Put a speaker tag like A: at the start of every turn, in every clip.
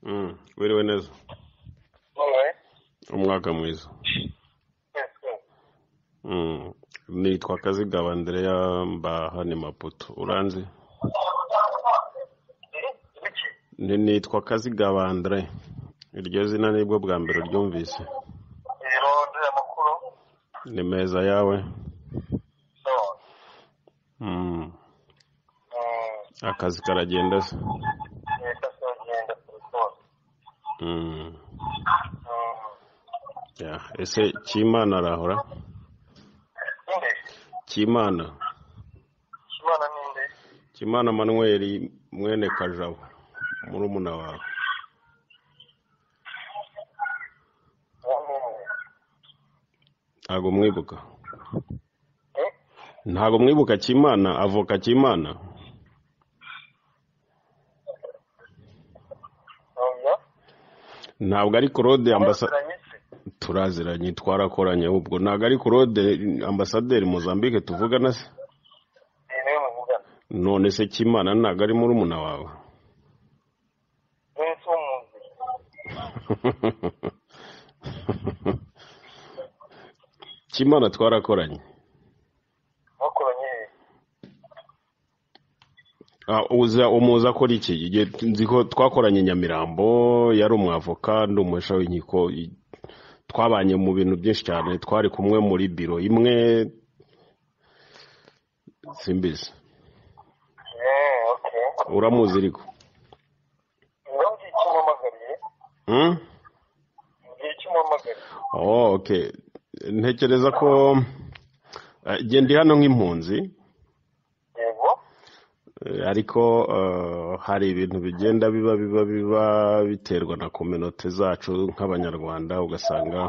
A: Mm, Wiriwe neza. Umwaka mwiza. Mm. Nitwa Kazigaba Andrea mba hano i Maputo. Uranzi? Ni- Nitwa Kazigaba Andre. Iryo zina nibwo bwa mbere ryumvise. Ni meza yawe? Mm. Akazi karagenda se? Mm. Yeah. Ese Kimana arahora? Kimana. Kimana Manuel mwene Kajabo. Murumuna wawe. Ntago mwibuka. Ntago mwibuka Kimana, avoka Kimana. Ntabwo ari Claude ambasa turaziranye twarakoranye ubwo ntabwo ari Claude ambasaderi Mozambique tuvugana se none se Kimana ntabwo ari murumuna wawe Kimana twarakoranye Ah, uza umuza akora iki Igihe nzi ko twakoranye i Nyamirambo yari umwavoka ndi umuhesha w'inkiko i- twabanye mu bintu byinshi cyane twari kumwe muri biro imwe simbizi uramuzi ariko Hmm? Oh, okay. Ntekereza ko eh, jye ndi hano nk'impunzi eh, ariko eh, hari ibintu bigenda biba biba biba biterwa na kominote zacu nk'abanyarwanda ugasanga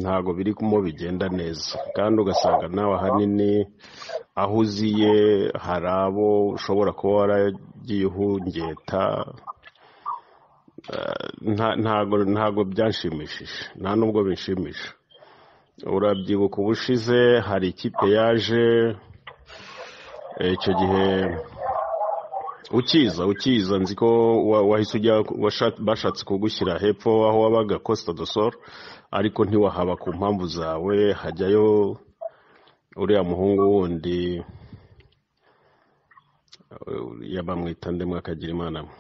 A: ntago birimo bigenda neza kandi ugasanga nawe ahanini aho uziye hari abo ushobora kuba waragiye uhungeta eh, nta- ntago ntago byanshimishije nta nubwo binshimisha urabyibuka ubushize hari ikipe yaje eh, icyo gihe ukiza ukiza nzi ko wa- wahise ujya washa- bashatse kugushyira hepfo aho wabaga costa do sol ariko ntiwahaba ku mpamvu zawe hajyayo uriya muhungu wundi eh, yabamwita ndemwe akagira imana mwe.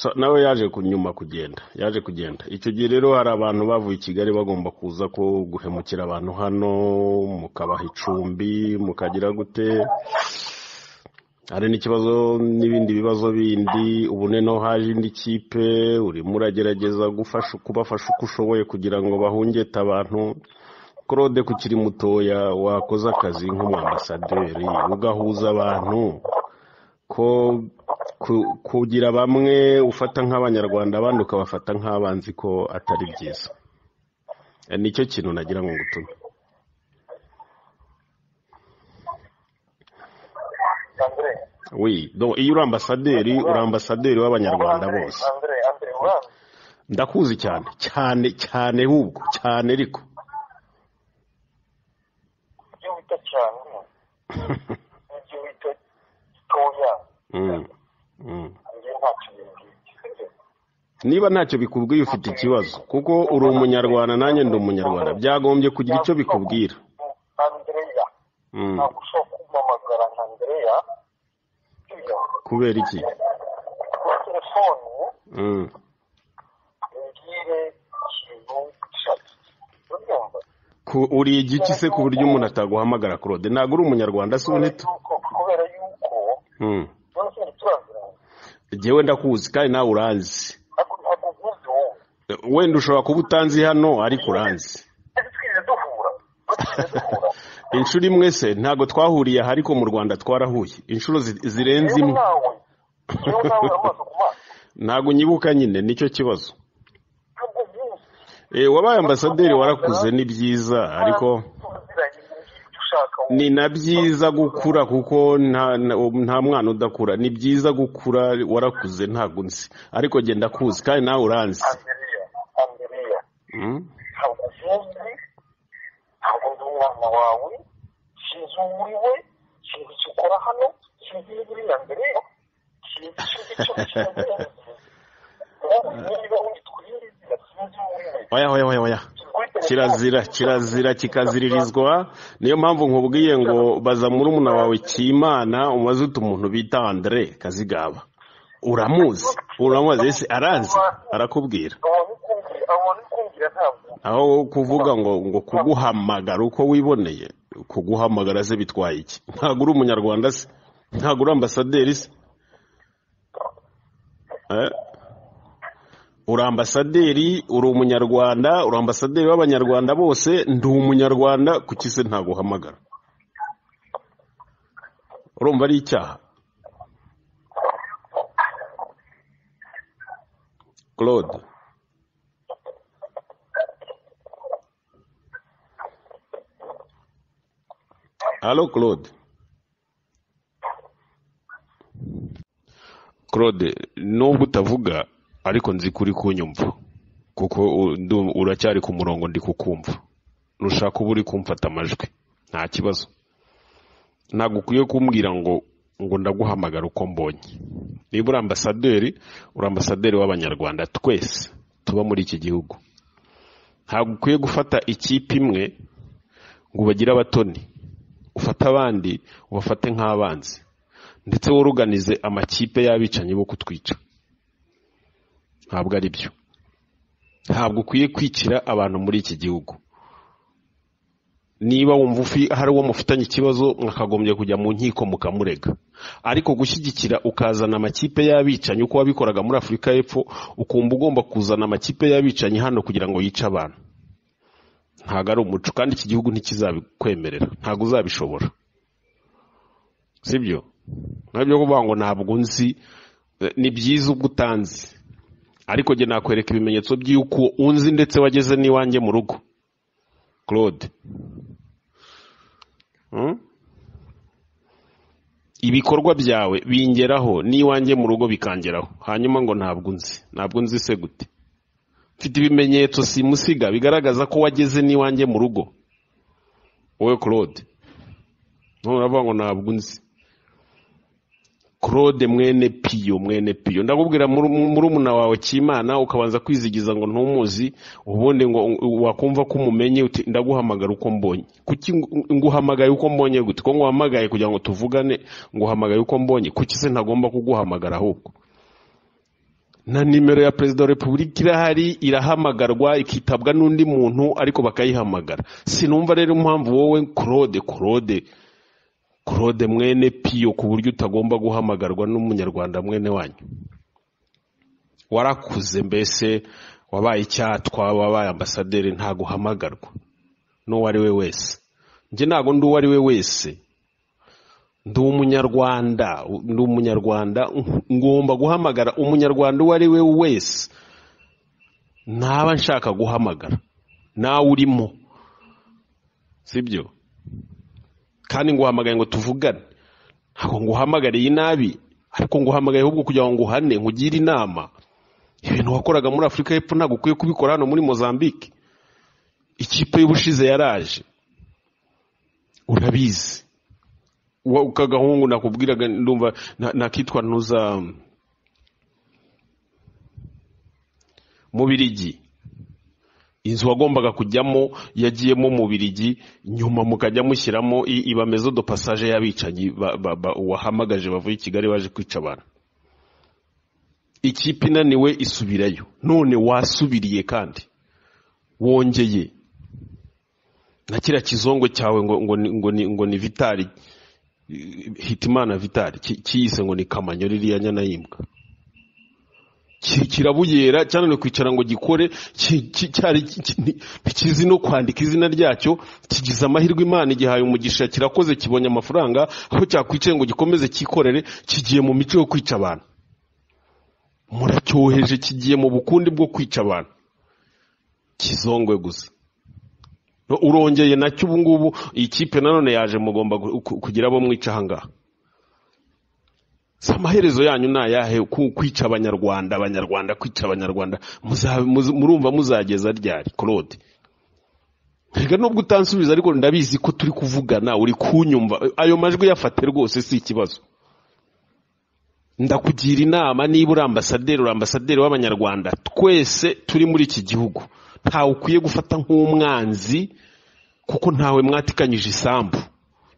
A: So, nawe yaje kunyuma kugenda yaje kugenda icyo gihe rero hari abantu bavuye i kigali bagomba kuza ko guhemukira abantu hano mukabaha icumbi mukagira gute hari n'ikibazo n'ibindi bibazo bindi ubu noneho haje indi kipe urimo uragerageza gufasha kubafasha uko ushoboye kugira ngo bahungete abantu claude kukiri mutoya wakoze akazi nk'umwambasaderi ugahuza abantu ko ku- kugira bamwe ufata nk'abanyarwanda abandi ukabafata nk'abanzi ko atari byiza Eh, nicyo kintu nagira ngo ngutume oui donc iyo uri ambasaderi uri ambasaderi w'abanyarwanda bose ndakuzi cyane cyane cyane hubwo cyane ariko
B: ibyo wita cyane n'ibyo wita gitoya
A: Mm, mm.
B: njye ntacyo bimbwiye
A: niba ntacyo bikubwiye ufite ikibazo kuko uri umunyarwanda nanjye ndi umunyarwanda byagombye kugira icyo bikubwira
B: andreya
A: Mm,
B: ntabwo ushobora kumpamagara nka andreya iyo
A: kubera iki
B: kuri telefoni
A: Mm,
B: umbwire ikintu gishaki ubyumva
A: ku- uri igiki se ku buryo umuntu ataguhamagara claude ntabwo uri umunyarwanda si
B: kubera
A: ubonetse
B: yuko kubera yuko
A: Mm.
B: none se turaziranye
A: Jewe ndakuzi kandi nawe uranzi
B: ntabwo ntabwo nk'ibyo wowe
A: wenda ushobora kuba utanzi hano ariko uranzi
B: twese twigeze duhura twigeze duhura
A: inshuro imwe se ntabwo twahuriye aha ariko mu rwanda twarahuye inshuro zi- zirenze
B: yewe
A: imwe
B: nawe yewe nawe amaso ku maso
A: ntabwo unyibuka nyine nicyo kibazo
B: ntabwo nk'ibyo
A: Eh, wabaye ambasaderi warakuze ni byiza ariko ni na byiza gukura kuko nta na- nta mwana udakura ni byiza gukura warakuze ntabwo nzi ariko genda kuzi kandi nawe uranzi Mm?
B: ntabwo uzi ntabwo ndi umwana wawe sinzi uwo uri we sinzi icyo ukora hano sinzi niba uri na mbere sinzi icyo icyo niba uyitwiriza sinzi wowe
A: oya oya oya oya kirazira kirazira kikaziririzwa niyo mpamvu nkubwiye ngo baza muri umuna wawe kimana umaze utu umuntu bita andire kazigaba uramuzi uramuzi ese arazi arakubwira
B: abona kumvira ntabwo
A: aho kuvuga ngo ngo kuguhamagara uko wiboneye kuguhamagara se bitwaye iki ntabwo uri umunyarwanda se ntabwo uri ambasaderi se Eh? uri ambasaderi uri umunyarwanda uri ambasaderi w'abanyarwanda bose ndi umunyarwanda kuki se ntaguhamagara urumva ari icyaha claude Allô, Claude. Claude, nubwo utavuga ariko nzi kuri kunyumva kuko u- ndu- uracyari ku murongo ndi kukumva nushaka uba uri kumfata amajwi nta kibazo ntabwo ukwiye kumbwira ngo ngo ndaguhamagara uko mbonye niba uri ambasaderi uri ambasaderi w'abanyarwanda twese tuba muri iki gihugu ntabwo ukwiye gufata ikipe imwe ngo ubagire abatoni ufate abandi ubafate nk'abanzi ndetse woruganize amakipe y'abicanyi bo kutwica ntabwo ari byo ntabwo ukwiye kwicira abantu muri iki gihugu niba wumva ufi- hari uwo mufitanye ikibazo mwakagombye kujya mu nkiko mukamurega ariko gushyigikira ukazana amakipe y'abicanyi uko wabikoraga muri afurika y'epfo ukumva ugomba kuzana amakipe y'abicanyi hano kugira ngo yice abantu ntabwo ari umuco kandi iki gihugu ntikizabikwemerera ntabwo uzabishobora sibyo nabyo kuvuga ngo ntabwo nzi eh, ni byiza ubwo utanzi ariko njye nakwereka ibimenyetso by'uko unzi ndetse wageze n'iwanjye mu rugo claude Hmm? ibikorwa byawe bingeraho n'iwanjye mu rugo bikangeraho hanyuma ngo ntabwo nzi ntabwo nzi se gute mfite ibimenyetso simusiga bigaragaza ko wageze n'iwanjye mu rugo wowe claude none uravuga ngo ntabwo nzi claude mwene piyo mwene piyo ndakubwira murumuna wawe kimana ukabanza kwizigiza ngo ntumuzi ubundi ngo wakumva ko umumenye uti ndaguhamagara uko mbonye kuki ngu- nguhamagaye uko mbonye gute ko nguhamagaye kugira ngo tuvugane nguhamagaye uko mbonye kuki se ntagomba kuguhamagara ahubwo na nimero ya perezida wa repubulika irahari irahamagarwa ikitabwa n'undi muntu ariko bakayihamagara sinumva rero impamvu wowe claude claude claude mwene piyo ku buryo utagomba guhamagarwa n'umunyarwanda mwene wanyu warakuze mbese wabaye icyatwa wabaye ambasaderi ntaguhamagarwa n'uwo ari we wese njye ntabwo ndi uwo ari we wese ndi umunyarwanda ndi umunyarwanda ngomba guhamagara umunyarwanda uwo ari we wese ntaba nshaka guhamagara nawe urimo sibyo kandi nguhamagaye ngo tuvugane ntabwo nguhamagariye nabi ariko nguhamagaye ahubwo kugira ngo nguhane nkugire inama ibintu wakoraga muri afurika y'epfo ntabwo ukwiye kubikora hano muri mozambique ikipe y'ubushize yaraje urabizi wa- kagahungu nakubwiraga ndumva na- nakitwa ntuza mubirigi inzu wagombaga kujyamo yagiyemo mubirigi nyuma mukajya mushyiramo i- ibamezo do passage y'abicanyi ba- ba- ba- wahamagaje bavuye i kigali baje kwica abantu ikipe inaniwe isubirayo none wasubiriye kandi wongeye na kiriya kizongo cyawe ngo ngo ni- ngo ni ngo ni vitari hitimana vitari ki- kiyise ngo ni kamanyo ririya nyana y'imbwa Ki- kirabuyera cyane no kwicara ngo gikore ki- ki- cyari ki- ki- ni- ntikizi no kwandika izina ryacyo kigize amahirwe imana igihaye umugisha kirakoze kibonye amafaranga aho cyakwicaye ngo gikomeze cyikorere kigiye mu mico yo kwica abantu muracyoheje kigiye mu bukundi bwo kwica abantu kizongwe gusa No, urongeye nacyo ubu ngubu iyi kipe nanone yaje mugomba gu- ku- kugira abo mwica aha ngaha si amaherezo yanyu ni ayahe ku- kwica abanyarwanda abanyarwanda kwica abanyarwanda Muza- muzi- murumva muzageza ryari claude reka nubwo utansubiza ariko ndabizi ko turi kuvugana uri kunyumva ayo majwi yafate rwose si ikibazo ndakugira inama niba uri ambasaderi uri ambasaderi w'abanyarwanda twese turi muri iki gihugu ntawe ukwiye gufata nk'umwanzi kuko ntawe mwatikanyije isambu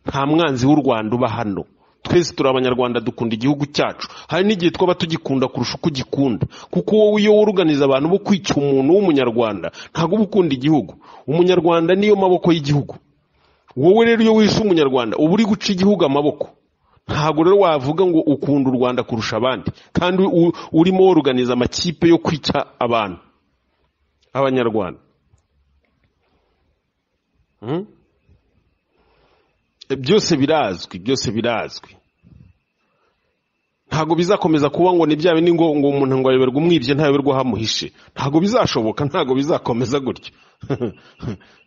A: nta mwanzi w'u rwanda uba hano twese turi abanyarwanda dukunda igihugu cyacu hari n'igihe twaba tugikunda kurusha uko ugikunda kuko wowe iyo wuruganiza abantu bo kwica umuntu w'umunyarwanda ntabwo uba ukunda igihugu umunyarwanda niyo maboko y'igihugu wowe rero iyo wishe umunyarwanda uba uri guca igihugu amaboko ntabwo rero wavuga ngo ukunda u rwanda kurusha abandi kandi u- urimo woruganiza amakipe yo kwica abantu abanyarwanda Hmm? E, byose birazwi byose birazwi ntabwo bizakomeza kuba ngo ni bya bindi ngo ngo umuntu ngo ayoberwe umwibye ntayoberwe aho amuhishe ntabwo bizashoboka ntabwo bizakomeza gutyo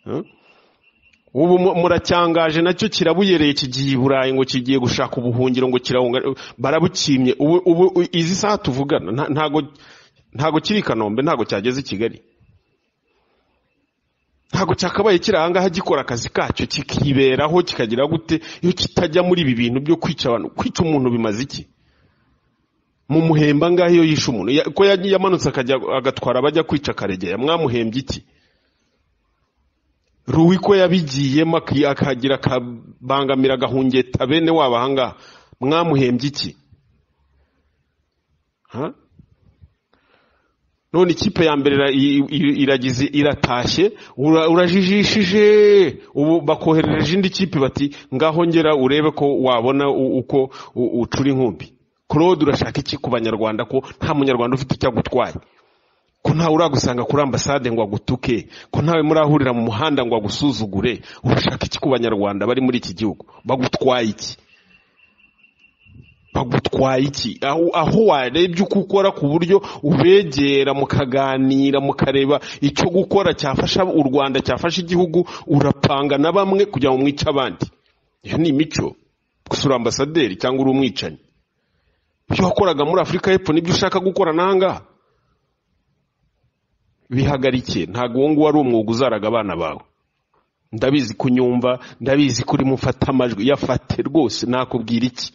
A: Hmm? ubu mu- muracyangaje nacyo kirabuyereye kigiye i burayi ngo kigiye gushaka ubuhungiro ngo kirahunga barabukimye ubu ubu u- izi saha tuvugana nta- ntago ntago kiri i kanombe ntago cyageze i kigali ntago cyakabaye kiri aha ngaha gikora akazi kacyo kikiberaho kikagira gute iyo kitajya muri ibi bintu byo kwica abantu kwica umuntu bimaze iki mu muhemba ngaho iyo yishe umuntu ya- ko ya- yamanutse akajya agatwara abajya kwica karegeya mwamuhembye iki ruwi ko yabigiyemo aki- akagira akabangamira agahungeta bene wabo ahangaha mwamuhembye iki Ha? none ikipe ya mbere ira- i- i- iragize iratashye ura- urajijishije ubu bakoherereje indi kipe bati ngaho ngera urebe ko wabona u- uko u- ucura inkumbi claude urashaka iki ku banyarwanda ko nta munyarwanda ufite icyo agutwaye ko ntawe uragusanga kuri ambasade ngo agutuke ko ntawe murahurira mu muhanda ngo agusuzugure urashaka iki ku banyarwanda bari muri iki gihugu bagutwaye iki bagutwaye iki aho, aho warebye uko ukora ku buryo ubegera mukaganira mukareba icyo gukora cyafasha u rwanda cyafasha igihugu urapanga na bamwe kugira ngo mwice abandi iyo ni imico gusa uri ambasaderi cyangwa uri umwicanyi ibyo wakoraga muri afurika y'epfo nibyo ushaka gukora n'ahangaha bihagarike ntabwo uwo nguwo ari umwuga uzaraga abana bawe ndabizi kunyumva ndabizi ko urimo ufata amajwi yafate rwose nakubwira iki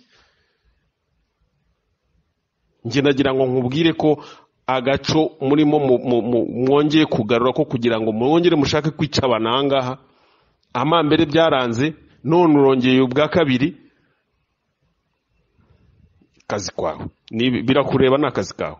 A: njye nagira ngo nkubwire ko agaco murimo mu- mu- mu- mwongeye kugarura ko kugira ngo mwongere mushake kwica abantu aha ngaha amambere byaranze none urongeye ubwa kabiri kazi kwawe Ni- birakureba ni akazi kawe